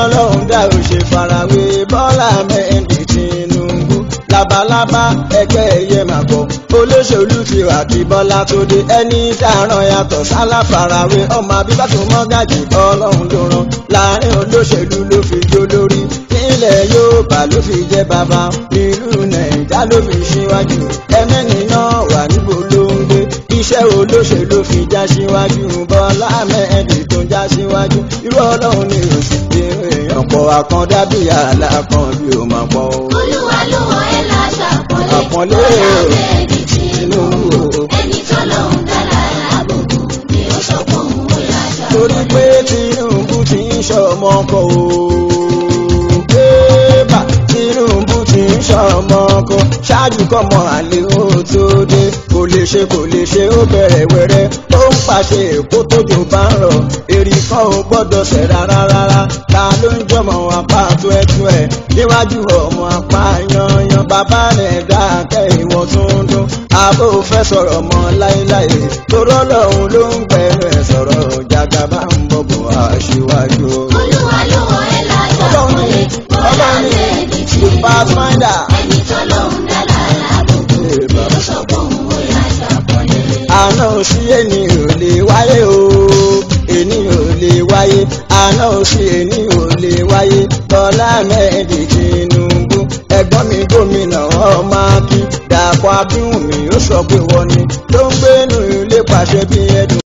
ọlọ́run dá ò ṣe farawé bọ́lá mẹ́ndì Tinubu labalábá ẹgbẹ́ ẹyẹ máa bọ̀ olóṣèlú ti wà kí bọ́lá tó dé ẹni dáràn yàtọ̀ sálà farawé ọmọ abíbá tó mọ́ gàjì ọlọ́run ló rán láàrin olóṣèlú ló fi jó lórí nílẹ̀ Yorùbá ló fi jẹ́ bàbá nílùú nàìjà ló fi ṣíwájú ẹmẹ́ni náà wà níbo ló ń gbé iṣẹ́ olóṣèlú fi já síwájú bọ́lá mẹ́ẹ̀dì tó já síwájú irú ọlọ́run ni òsì pé èèyàn pọ̀ àkàndá bí àlà kan bí ó máa pọ̀ o. olúwa ló wọ ẹ láṣà Àpọ́nlé àpọ́nlé o. bọ́lá mẹ́ẹ̀dì Tinubu Tinubu. ẹni tọ́lọ́hún dára lábùkù ni ó sọ pé òun ó yà ṣàpọ́nlé. torí pé Tinubu ti ń ṣọmọ kọ o. Bébà Tinubu ti ń ṣọmọ kọ ṣáájú kọ́mọ àlè ó tó dé kò lè ṣe kò lè ṣe ó bẹ̀rẹ̀ wẹ̀rẹ̀ ó ń pàṣẹ èkó tójò bá ń rọ̀ èrì kan ò gbọ́dọ̀ ṣẹ̀ rárá rárá ta ló ń jọmọ apá tó ẹ tó ẹ níwájú ọmọ apá yanyan bàbá rẹ̀ dákẹ́ ìwọ̀n tó ń dún àbò fẹ́ sọ̀rọ̀ mọ́ láéláé torọ́ lọ́hùn ló ń gbẹ̀rù ẹ̀ sọ̀rọ̀ jàgàbá ń bọ̀bọ̀ aṣíwájú. olúwa ló wọ ẹ láṣà Ọlọ́run ni àpọ́nlé bọ́lá Ọlọ́run ni mẹ́ẹ̀dì the Tinubu pathfinder. ẹni tọ́lọ́hún dára lábùkù ni ó sọ pé òun ó yà ṣàpọ́nlé. àná sí ẹni ò lè wáyé o ẹni ò lè wáyé àná sí ẹni ò lè wáyé Bọ́lá mẹ́ẹ̀dì Tinubu ẹ̀gbọ́n mi gómìnà ọmọ akin Dàpọ̀ Abíwùmí ó sọ pé wọ́n ni ló ń gbénu ilé pàṣẹ bí ẹdùn.